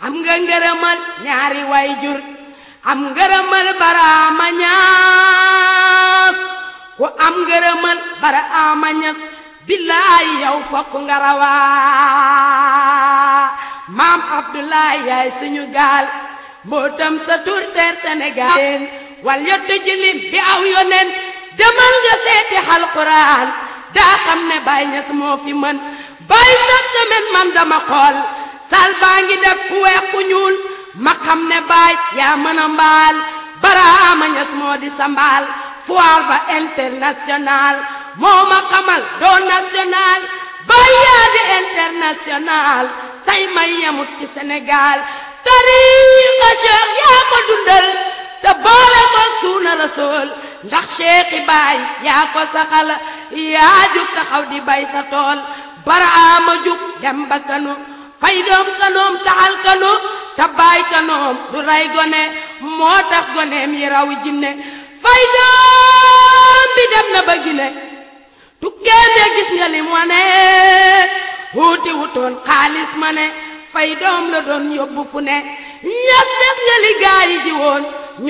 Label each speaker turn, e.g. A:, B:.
A: am nga ngërëmal ñaari way jur am ngërëmal baraama ñaas ku am ngërëmal baraama ñas billaay yow fokk nga rawaa maam abdoulaye yaay suñu gaal mbootam sa tur teer sénégal wal yottu jilim bi aw yonen demal nga seeti alquran daa xam ne Baay Ñas moo fi mën bay sa semaine man dama xool sal baa ngi def ku weex ku ñuul ma xam ne baay yaa mën a mbaal baraama ñas moo di sa mbaal foire ba international moo ma xamal doo national baay yaa di international say may yemut ci Sénégal tariixa Cheikh yaa ko dundal te boole koog suuna rasool ndax Cheikhi baay yaa ko saxal yaa jug taxaw di bay sa tool baraama jug dem ba kanu fay doom kanoom taxal kanu te baay kanoom du ray gone moo tax goneem yi raw jinne fay doom bi dem na ba gine tukkee be gis nga lim wane wuuti wutoon xaalis ma ne fay doom la doon yóbbu fu ne ñas des nga li gaa yi ji woon